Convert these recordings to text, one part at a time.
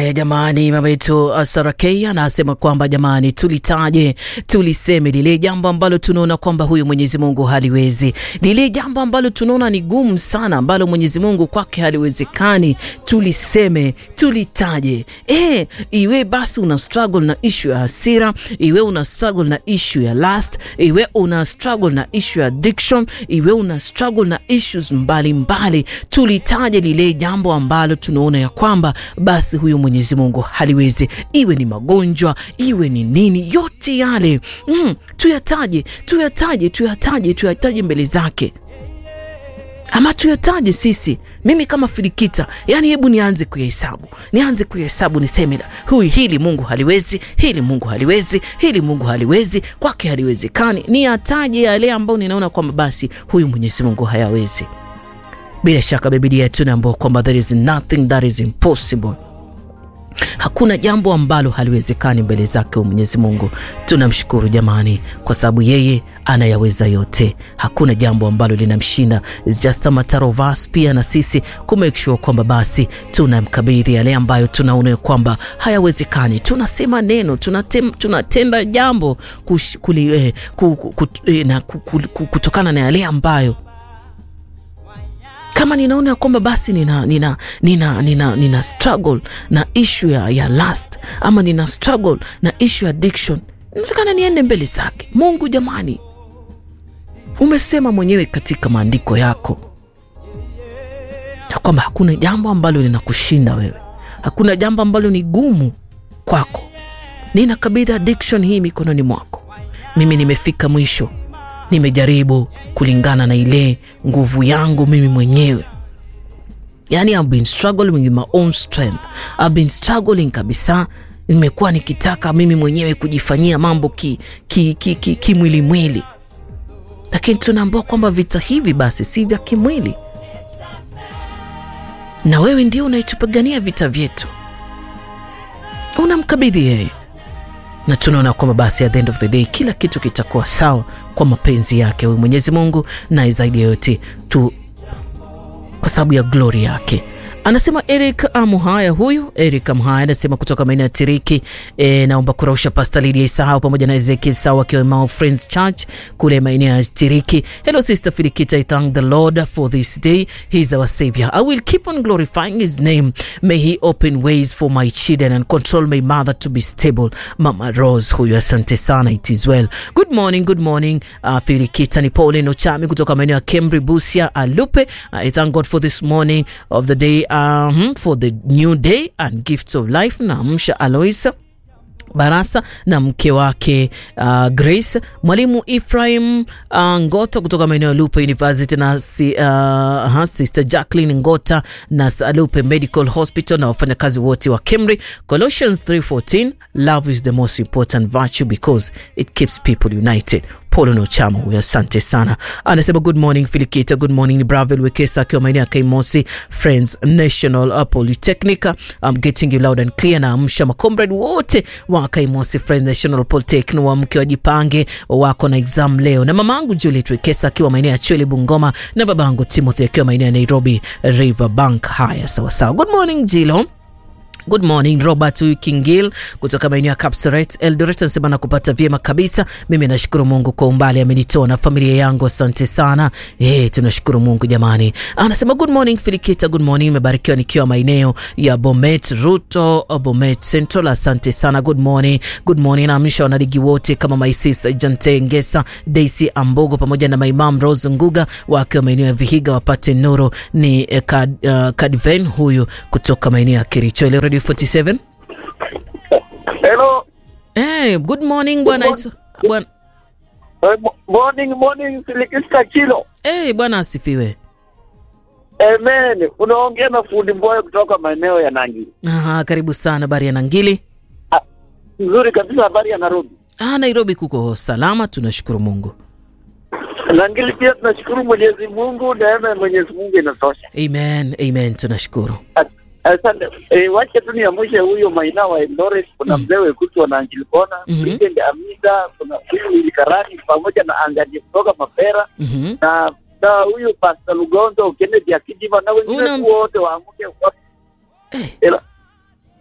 Haya jamani, mama yetu Sarakei anasema kwamba jamani, tulitaje tuliseme lile jambo ambalo tunaona kwamba huyu Mwenyezi Mungu haliwezi, lile jambo ambalo tunaona ni gumu sana, ambalo Mwenyezi Mungu kwake haliwezekani, tuliseme tulitaje. E, iwe basi una struggle na issue ya hasira, iwe una struggle na issue ya lust, iwe una struggle na issue ya addiction, iwe una struggle na issues mbalimbali, tulitaje lile jambo ambalo tunaona ya kwamba basi huyu Mwenyezi Mungu haliwezi, iwe ni magonjwa, iwe ni nini, yote yale mm, tuyataje, tuyataje, tuyataje, tuyataje mbele zake, ama tuyataje sisi. Mimi kama Filikita, yani hebu nianze kuyahesabu, nianze kuyahesabu, niseme huyu, hili Mungu haliwezi, hili Mungu haliwezi, hili Mungu haliwezi, kwake haliwezekani. Niyataje yale ambayo ninaona kwamba basi huyu Mwenyezi Mungu hayawezi. Bila shaka Biblia tunaambiwa kwamba there is nothing that is impossible. Hakuna jambo ambalo haliwezekani mbele zake Mwenyezi Mungu. Tunamshukuru jamani, kwa sababu yeye anayaweza yote. Hakuna jambo ambalo linamshinda. It's just a matter of us pia na sisi ku make sure kwamba basi tunamkabidhi yale ambayo tunaona kwamba hayawezekani. Tunasema neno, tunatem, tunatenda jambo kush, kuli, eh, ku, ku, eh, na, ku, ku, kutokana na yale ambayo kama ninaona kwamba basi nina, nina, nina, nina, nina struggle na issue ya, ya lust ama nina struggle na issue ya addiction, natakana niende mbele zake Mungu. Jamani, umesema mwenyewe katika maandiko yako ya kwamba hakuna jambo ambalo linakushinda wewe, hakuna jambo ambalo ni gumu kwako. Ninakabidhi addiction hii mikononi mwako. Mimi nimefika mwisho nimejaribu kulingana na ile nguvu yangu mimi mwenyewe, yani I've been struggling with my own strength, I've been struggling kabisa. Nimekuwa nikitaka mimi mwenyewe kujifanyia mambo kimwilimwili ki, ki, ki, lakini tunaambiwa kwamba vita hivi basi si vya kimwili, na wewe ndio unaitupigania vita vyetu, unamkabidhi yeye na tunaona kwamba basi at the end of the day kila kitu kitakuwa sawa kwa mapenzi yake huyu Mwenyezi Mungu, na zaidi ya yote tu kwa sababu ya glory yake. Anasema Eric Amuhaya, huyu Eric Amuhaya anasema kutoka maeneo ya Tiriki. E, naomba kurausha Pasta Lydia Isahau pamoja na Ezekiel Sawa wakiwa Mount Friends Church kule maeneo ya Tiriki. Hello sister Filikita, I thank the Lord for this day. He is our savior. I will keep on glorifying his name. May he open ways for my children and control my mother to be stable. Mama Rose huyu, asante sana. It is well. Good morning, good morning. Uh, Filikita ni Pauline Ochami kutoka maeneo ya Kemri Busia Alupe. I thank God for this morning of the day Um, for the new day and gifts of life. Naamsha Aloisa Barasa na mke wake uh, Grace, mwalimu Ephraim uh, Ngota kutoka maeneo ya Lupe University na si, uh, sister Jacqueline Ngota na Lupe Medical Hospital na wafanyakazi wote wa Kemri. Colossians 3:14 love is the most important virtue because it keeps people united. Polo no chama huyo, asante sana. Anasema good morning Filikita, good morning ni Bravel Wekesa akiwa maeneo ya Kaimosi Friends National Polytechnic. I'm getting you loud and clear. Na amsha makomrade wote wa Kaimosi Friends National Polytechnic wa mke wajipange wako na exam leo, na mamangu Juliet Wekesa akiwa maeneo ya Chwele Bungoma, na babangu Timothy akiwa maeneo ya Nairobi River Bank. Haya, sawa sawa. Good morning Jilo. Good morning Robert Kingil kutoka maeneo ya Kapseret Eldoret, anasema na kupata vyema kabisa. Mimi nashukuru Mungu kwa umbali amenitoa na familia yangu, asante sana. Eh, tunashukuru Mungu jamani. Anasema good morning Filikita, good morning, nimebarikiwa nikiwa maeneo ya Bomet Ruto, Bomet Central, asante sana. Good morning, good morning. Naamsha wanaligi wote kama Maisis Jante Ngesa, Daisy Ambogo pamoja na Maimam Rose Nguga wakiwa maeneo ya Vihiga wapate nuru. Ni eh, kad, uh, Kadven huyu kutoka maeneo ya Kericho 47. Hello. Hey, good morning bwana Isu. Bwana Uh, morning, morning, Filikista Kilo. hey, bwana asifiwe. Amen. Unaongea na fundi Mboyo kutoka maeneo ya Nangi. Aha, karibu sana. Habari ya Nangili? Nzuri kabisa, habari ya Nairobi. Ah, Nairobi kuko salama, tunashukuru Mungu. Nangili pia tunashukuru Mwenyezi Mungu, neema ya Mwenyezi Mungu inatosha. Amen, amen, tunashukuru. As- Asante. E, wacha tu niamshe huyo Maina wa Eldoret, kuna mzee Wekutu wa Nangili Kona, Mhm. Weekend Amida, kuna huyu Willy Karani pamoja na Angaje kutoka Mapera Mhm. na na huyu Pastor Lugonzo, Kennedy Akijiva na wengine Una- tu wote waamke wa- Eh. Ela- Haya.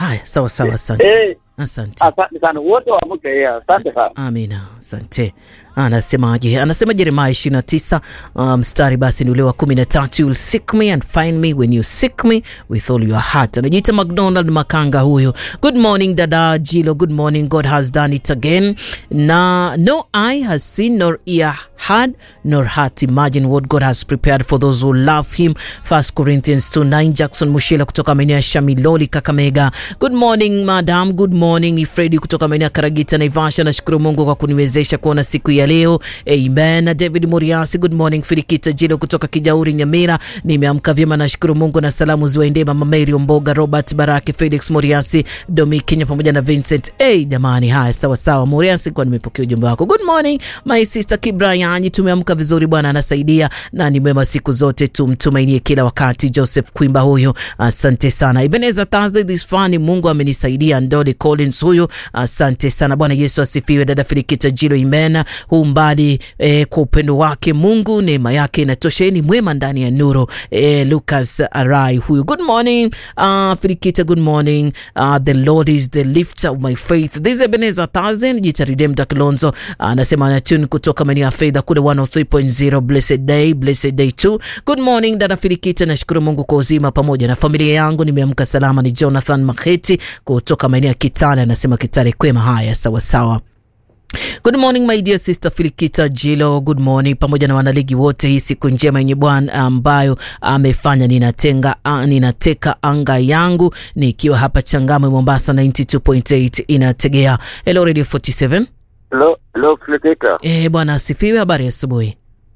haya sawa sawa asante Eh, asante asante sana wote waamke. eh, Asante sana. amina asante anasemaje anasema jeremaya 29 uh, mstari basi ni ule wa 13 you'll seek me and find me when you seek me with all your heart anajiita mcdonald makanga huyo good morning dada jilo good morning god has done it again na no eye has seen nor ear heard nor heart imagine what god has prepared for those who love him 1 corinthians 2:9 jackson mushila kutoka maeneo ya shamiloli kakamega good morning madam good morning ni fredi kutoka maeneo ya karagita naivasha nashukuru mungu kwa kuniwezesha kuona siku ya leo amen na david muriasi good morning filikita jilo kutoka kijauri nyamira nimeamka vyema nashukuru mungu na salamu ziwaendee mama mary omboga robert baraki felix muriasi domi kenya pamoja na vincent hey, jamani haya sawa sawa muriasi kwa nimepokea ujumbe wako good morning my sister kibrayanyi tumeamka vizuri bwana anasaidia na ni mwema siku zote tumtumainie kila wakati joseph kwimba huyo asante sana ibeneza thursday this fani mungu amenisaidia ndoli collins huyo asante sana bwana yesu asifiwe dada filikita jilo imena huu mbali eh, kwa upendo wake mungu neema yake inatosha Yeye ni mwema ndani ya nuru eh, lucas arai huyu good morning uh, filikita good morning uh, the lord is the lifter of my faith this is ebeneza thousand jita redemta kilonzo anasema uh, anatune kutoka maeneo ya fedha kule 103.0 blessed day blessed day 2 good morning dada filikita nashukuru mungu kwa uzima pamoja na familia yangu nimeamka salama ni jonathan makheti kutoka maeneo ya kitale anasema kitale kwema haya sawasawa Good morning my dear sister Filikita Jilo, good morning pamoja na wanaligi wote. Hii siku njema yenye Bwana ambayo amefanya, ninatenga uh, ninateka anga yangu nikiwa hapa Changamwe Mombasa 92.8 inategea. Hello Radio 47. Lo, lo Filikita, Eh, bwana asifiwe. Habari ya asubuhi.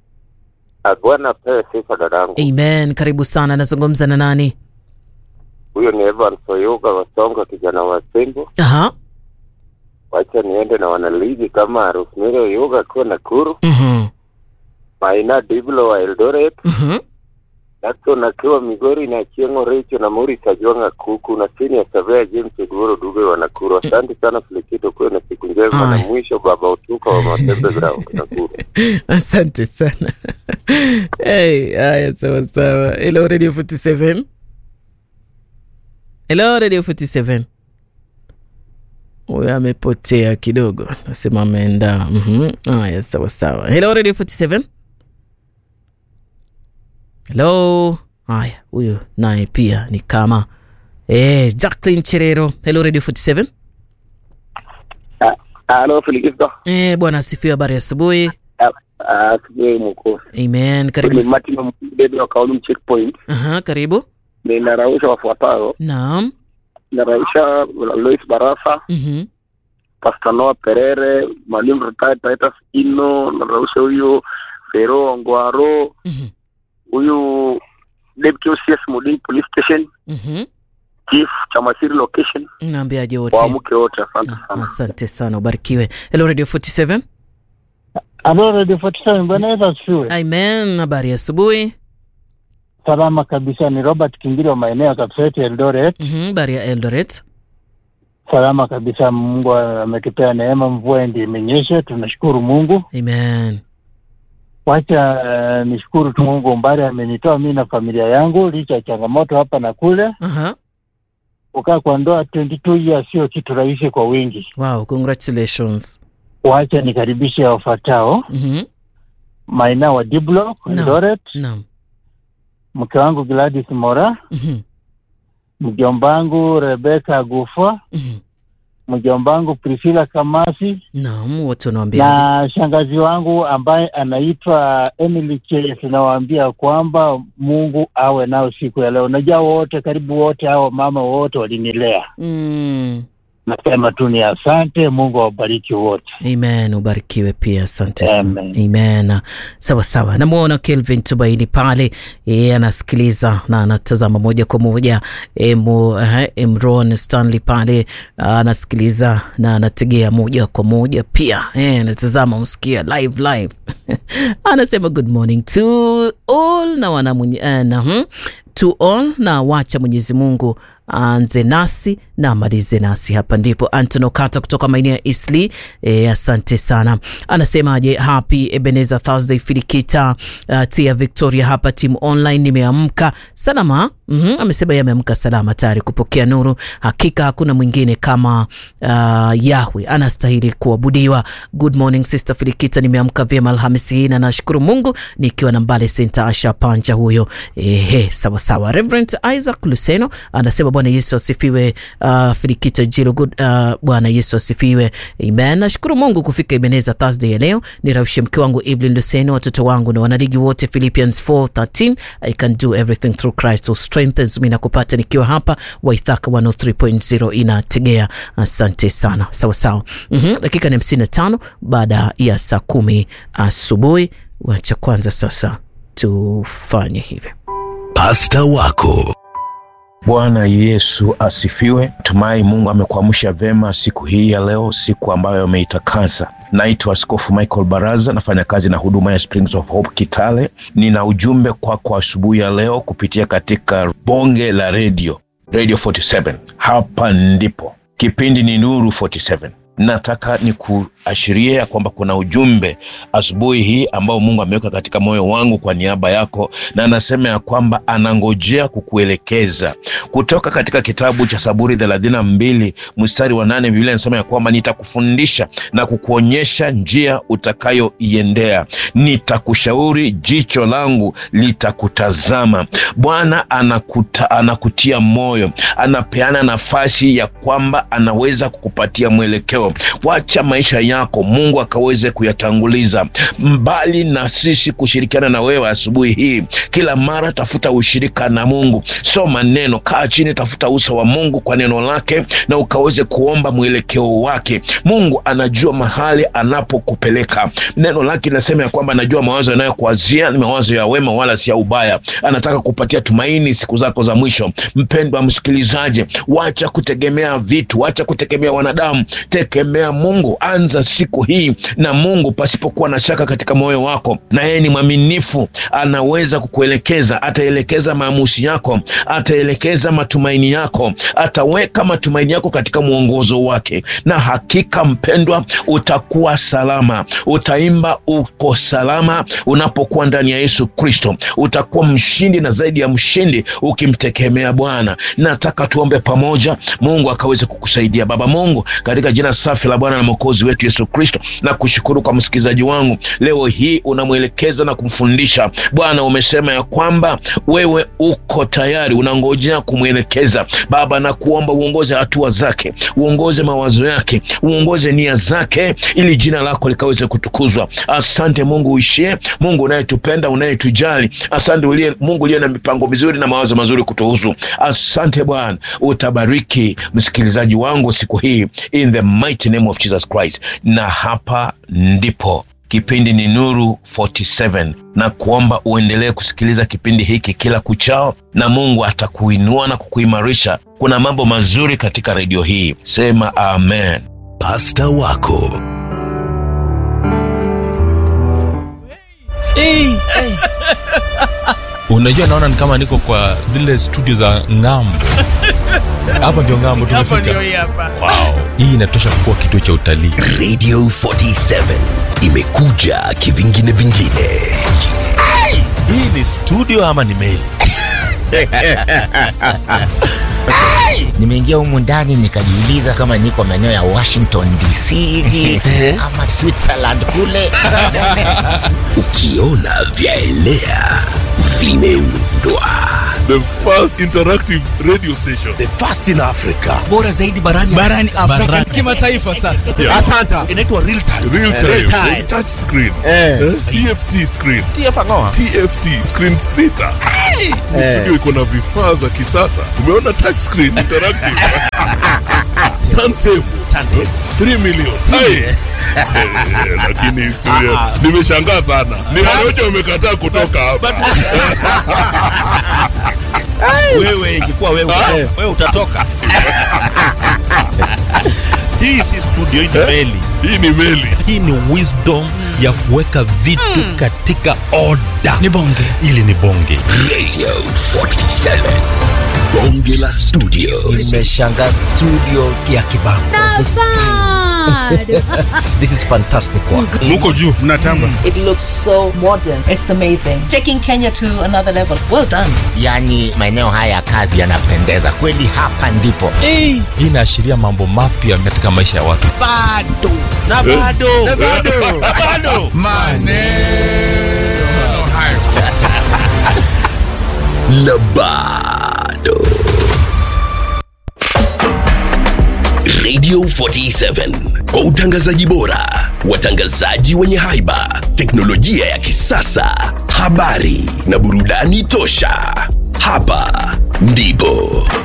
Bwana pewe sifa dadangu. Amen. Karibu sana. Nazungumza na nani? Huyo ni Evans Oyuga Wasonga, kijana wa Simbu. Aha. Wacha niende na wanaligi kama Rosemary Oyuga akiwa Nakuru, Mhm. Maina Diblo wa Eldoret, Mhm. Jackson akiwa Migori na Chieng'o Richo na Muri Kajwanga Kuku na chini ya Savea James Oduoro Dube wa Nakuru. Asante sana Filikita, kuwe na siku njema. Na Aya. mwisho Baba Utuka wa Matembe Ground Nakuru. Asante sana. hey, haya sawa sawa. Hello Radio 47. Hello Radio 47. Huyo amepotea kidogo, nasema ameenda. Mhm. Haya sawa sawa. Hello Radio 47. Hello. Haya, huyo naye pia ni kama eh, Jacqueline Cherero. Hello Radio 47. Halo Filikita. Eh, bwana asifiwe, habari ya asubuhi. Asubuhi mkuu. Amen. Karibu. Ni s- Martin Mbebe wa Kaolum Checkpoint. Aha, karibu. Ninarausha wafuatao. Naam. Ninarausha Lois Barasa, Mhm. Pastor Noah Perere, Mwalimu retired Titus Ino, narausha huyu Fero Ongwaro, Mhm. huyu Deputy OCS Muding Police Station, Mhm. Chief Chamasiri Location, Naambiaje wote? waamke wote. Asante Ah, sana. Asante sana, ubarikiwe. Hello Radio 47. Halo Radio 47, Bwana Yesu asifiwe. Amen. Habari ya asubuhi. Salama kabisa, ni Robert Kingiri wa maeneo ya Kapseti Eldoret. Mhm. Habari ya Eldoret. Salama kabisa, Mungu ametupea neema, mvua ndi imenyesha, tunashukuru Mungu. Amen. Wacha uh, nishukuru tu Mungu umbali amenitoa mimi na familia yangu, licha ya changamoto hapa na kule. Aha. Kukaa kwa ndoa 22 years sio kitu rahisi kwa wingi. Wow, congratulations. Wacha nikaribishe wafuatao: Mhm. Maina wa Diblo Naam. Eldoret, Naam. mke wangu Gladys Mora, Mhm. mjomba wangu Rebecca Gufa, Mhm. mjomba wangu Priscilla Kamasi Naam, wote unawaambiaje? na shangazi wangu ambaye anaitwa Emily Chase, nawaambia kwamba Mungu awe nao siku ya leo. Najua wote, karibu wote hao mama wote walinilea, Mm. nasema tu ni asante. Mungu awabariki wote. Amen, ubarikiwe pia, asante sana. Amen. Amen. Sawa sawa, namwona Kelvin Tumaini pale, yeye anasikiliza na anatazama moja kwa moja. Emu, uh, Emron Stanley pale ah, anasikiliza na anategea moja kwa moja pia, eh, anatazama msikia live live anasema good morning to all na wana mwenye, uh, na, hmm, to all na wacha Mwenyezi Mungu aanze nasi na amalize nasi. Hapa ndipo Anton Okata kutoka maeneo ya Isli. E, asante sana. Anasemaje? Happy Ebenezer Thursday Filikita. Uh, tia Victoria hapa timu online, nimeamka salama. mm -hmm. Amesema yeye ameamka salama tayari kupokea nuru. Hakika hakuna mwingine kama uh, Yahwe anastahili kuabudiwa. Good morning sister Filikita, nimeamka vyema Alhamisi hii na nashukuru Mungu nikiwa na Mbale Center Asha Panja huyo. Ehe, sawa sawa. Reverend Isaac Luseno anasema Bwana Yesu asifiwe. Uh, Filikita Jilo good, uh, Bwana Yesu asifiwe. Amen. Nashukuru Mungu kufika Ebenezer Thursday ya leo. Niraushe mke wangu Evelyn Luseno, watoto wangu na wanaligi wote. Philippians 4:13 I can do everything through Christ who strengthens me, na kupata nikiwa hapa Waithaka 103.0 inategea. Asante sana. Sawa sawa. Mhm, dakika ni 55 baada ya saa kumi asubuhi. Wacha kwanza sasa tufanye hivi. Pasta wako Bwana Yesu asifiwe. Tumai Mungu amekuamsha vema siku hii ya leo, siku ambayo ameitakasa. Naitwa Askofu Michael Baraza, nafanya kazi na huduma ya Springs of Hope Kitale. Nina ujumbe kwako kwa asubuhi ya leo kupitia katika bonge la redio Radio 47. Hapa ndipo kipindi ni Nuru 47. Nataka ni kuashiria ya kwamba kuna ujumbe asubuhi hii ambao Mungu ameweka katika moyo wangu kwa niaba yako, na anasema ya kwamba anangojea kukuelekeza kutoka katika kitabu cha Zaburi thelathini na mbili mstari wa nane. Biblia inasema ya kwamba nitakufundisha na kukuonyesha njia utakayoiendea, nitakushauri, jicho langu litakutazama. Bwana anakuta, anakutia moyo, anapeana nafasi ya kwamba anaweza kukupatia mwelekeo Wacha maisha yako Mungu akaweze kuyatanguliza mbali na sisi kushirikiana na wewe asubuhi hii. Kila mara tafuta ushirika na Mungu, soma neno, kaa chini, tafuta uso wa Mungu kwa neno lake, na ukaweze kuomba mwelekeo wake. Mungu anajua mahali anapokupeleka. Neno lake linasema ya kwamba anajua mawazo yanayokuazia ni mawazo ya wema, wala si ya ubaya. Anataka kupatia tumaini siku zako za mwisho. Mpendwa msikilizaji, wacha kutegemea vitu, wacha kutegemea wanadamu Tegemea Mungu. Anza siku hii na Mungu pasipokuwa na shaka katika moyo wako, na yeye ni mwaminifu, anaweza kukuelekeza. Ataelekeza maamuzi yako, ataelekeza matumaini yako, ataweka matumaini yako katika mwongozo wake, na hakika mpendwa, utakuwa salama. Utaimba uko salama unapokuwa ndani ya Yesu Kristo. Utakuwa mshindi na zaidi ya mshindi ukimtegemea Bwana. Nataka tuombe pamoja, Mungu akaweze kukusaidia. Baba Mungu, katika jina safi la Bwana na Mwokozi wetu Yesu Kristo, na kushukuru kwa msikilizaji wangu leo hii, unamwelekeza na kumfundisha. Bwana, umesema ya kwamba wewe uko tayari, unangojea kumwelekeza. Baba, na kuomba uongoze hatua zake, uongoze mawazo yake, uongoze nia zake, ili jina lako likaweze kutukuzwa. Asante Mungu uishie, Mungu unayetupenda, unayetujali. Asante uliye Mungu uliye na mipango mizuri na mawazo mazuri kutuhusu. Asante Bwana, utabariki msikilizaji wangu siku hii in the mighty name of Jesus Christ. Na hapa ndipo kipindi ni Nuru 47 na kuomba uendelee kusikiliza kipindi hiki kila kuchao, na Mungu atakuinua na kukuimarisha. Kuna mambo mazuri katika redio hii, sema amen. Pasta wako Hey, hey. Unajua, naona ni kama niko kwa zile studio za ng'ambo. Hapa ndio ng'ambo Hapo ndio tumefika. hii hapa. Wow, hii inatosha kuwa kituo cha utalii. Radio 47 imekuja kivingine vingine. Hii ni studio ama ni meli? Nimeingia humu ndani nikajiuliza kama niko maeneo ya Washington DC hivi ama Switzerland kule. Ukiona vyaelea vimeundwa. the first interactive radio station. The first in Africa. bora zaidi barani barani Afrika Barani. kimataifa sasa. Yeah. Asante. Inaitwa real time. Real time, Real time. touch screen, eh, TFT screen, TFT screen sita. Ni Studio iko na vifaa za kisasa. Umeona touch screen interactive, turntable, Turntable. 3 million. Hai. Eh, Lakini studio nimeshangaa sana. Ni Harioja umekataa kutoka hapa. Wewe ingekuwa wewe, wewe utatoka. hii si studio hii ni meli hii ni meli hii ni wisdom ya kuweka vitu katika oda Ni bonge. ili ni bonge Radio 47. Bonge la studio. Nimeshangaa studio ya Kibango. This is fantastic work. muko juu mnatamba It looks so modern. It's amazing. Taking Kenya to another level. Well done. yaani maeneo haya ya kazi yanapendeza kweli hapa ndipo hii inaashiria mambo mapya katika maisha ya watu Bado. na bado Na bado. bado Maneno hayo. Na bado. Radio 47 kwa utangazaji bora, watangazaji wenye haiba, teknolojia ya kisasa, habari na burudani tosha. Hapa ndipo